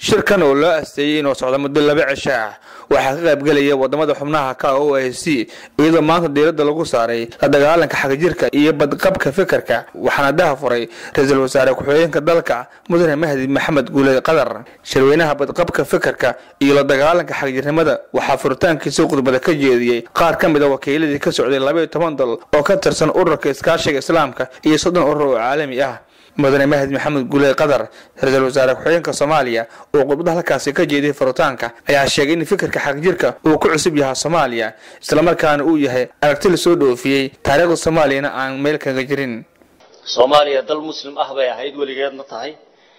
shirkan oo loo asteeyey inuu socdo muddo laba cisho ah waxaa ka qaybgelaya wadamada xubnaha ka o i c iyadoo maanta diiradda lagu saaray la dagaalanka xagjirka iyo badqabka fikirka waxaana daha furay ra-iisul wasaare ku-xigeenka dalka mudane mahdi maxamed guule qadar shirweynaha badqabka fikirka iyo la dagaalanka xagjirnimada waxaa furitaankiisa khudbada ka jeediyey qaar ka mid a wakiiladii ka socday labaiyo toban dal oo ka tirsan ururka iskaashiga islaamka iyo soddon urur oo caalami ah mudane mahdi maxamed guule qadar ra-iisul wasaare ku-xigeenka soomaaliya oo khudbada halkaasi ka jeediyay furitaanka ayaa sheegay in fikirka xagjirka uu ku cusub yahay soomaaliya islamarkaana uu yahay aragti lasoo dhoofiyey taariikhda soomaaliyana aan meel kaga jirin soomaaliya dal muslim ah bay ahayd weligeedna tahay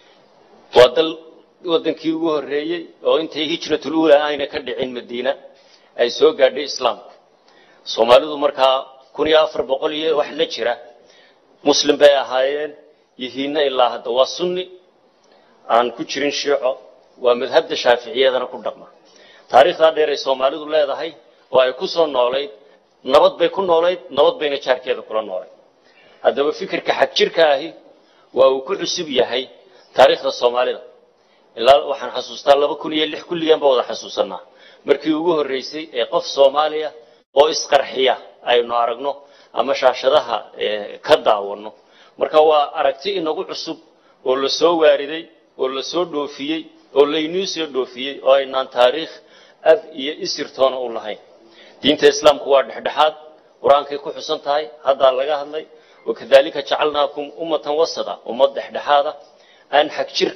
waa dal wadankii ugu horreeyey oo intay hijratul uula ayna ka dhicin madiina ay soo gaadhay islaamku soomaalidu markaa kun iyo afar boqol iyo wax la jira muslim bay ahaayeen yihiinna ilaa hadda waa sunni aan ku jirin shiico waa madhabda shaaficiyadana ku dhaqma taariikhdaa dheer ay soomaalidu leedahay oo ay ku soo noolayd nabad bay ku noolayd nabad bayna jaarkeeda kula noolayd haddaba fikirka xagjirka ahi waa uu ku cusub yahay taariikhda soomaalida ilaa waxaan xasuustaa laba kun iyo lix kulligan ba wada xasuusanaa markii ugu horreysay ee qof soomaaliya oo isqarxiya aynu aragno ama shaashadaha ka daawano marka waa aragti inagu cusub oo la soo waariday oo la soo dhoofiyey oo laynuu soo dhoofiyey oo aynaan taariikh af iyo isirtoona u lahayn diinta islaamku waa dhexdhexaad qur-aankay ku xusan tahay haddaa laga hadlay wakadalika jacalnaakum ummatan wasada ummad dhexdhexaada aan xagjir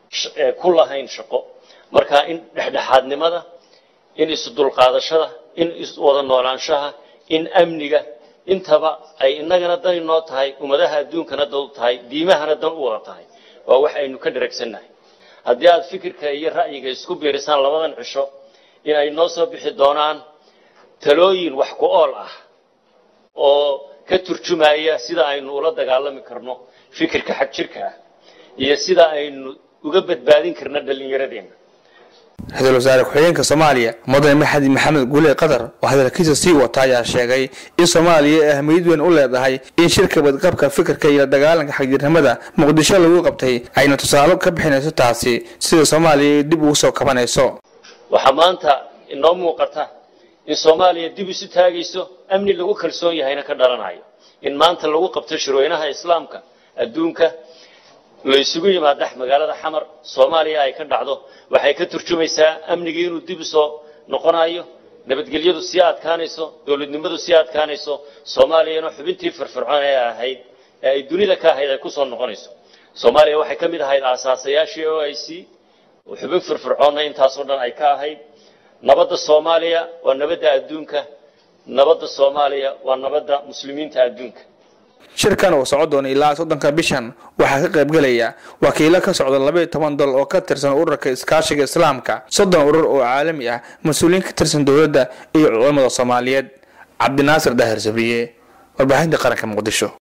ku lahayn shaqo marka in dhexdhexaadnimada in isdulqaadashada in iswada noolaanshaha in amniga intaba ay inagana dan inoo tahay ummadaha adduunkana dan u tahay diimahana dan u wada tahay waa wax aynu ka dharagsannahay haddii aad fikirka iyo ra'yiga isku biirisaan labadan cisho in ay noo soo bixi doonaan talooyin wax ku ool ah oo ka turjumaya sida aynu ula dagaalami karno fikirka xag jirka ah iyo sida aynu uga badbaadin karno dhallinyaradeenna ra-iisul wasaare ku-xigeenka soomaaliya mudane maxadi maxamed guule qatar oo hadalkiisa sii wata ayaa sheegay in soomaaliya ay ahmiyad weyn u leedahay in shirka badqabka fikirka iyo la dagaalanka xagjirnimada muqdisho lagu qabtay ayna tusaalo ka bixinayso taasi sida soomaaliya ay dib ugu soo kabanayso waxaa maanta inoo muuqata in soomaaliya dib isu taagayso amni lagu kalsoon yahayna ka dhalanayo in maanta lagu qabto shirweynaha islaamka adduunka la isugu yimaadax magaalada xamar soomaaliya ay ka dhacdo waxay ka turjumaysaa amnigii inuu dib usoo noqonayo nabadgelyadu sii adkaanayso dowladnimadu sii adkaanayso soomaaliyana xubintii firfircoon ee ahayd ee ay dunida ka ahayd ay kusoo noqonayso soomaaliya waxay ka mid ahayd aasaasayaashii o i c xubin firfircoonna intaasoo dhan ay ka ahayd nabadda soomaaliya waa nabadda adduunka nabadda soomaaliya waa nabadda muslimiinta adduunka shirkan uu soco doona ilaa soddonka bishan waxaa ka qaybgelaya wakiilo ka socda labaiyo toban dal oo ka tirsan ururka iskaashiga islaamka soddon urur oo caalami ah mas-uuliyiin ka tirsan dowladda iyo culamada soomaaliyeed cabdinaasir daahir sabriye warbaahinta qaranka muqdisho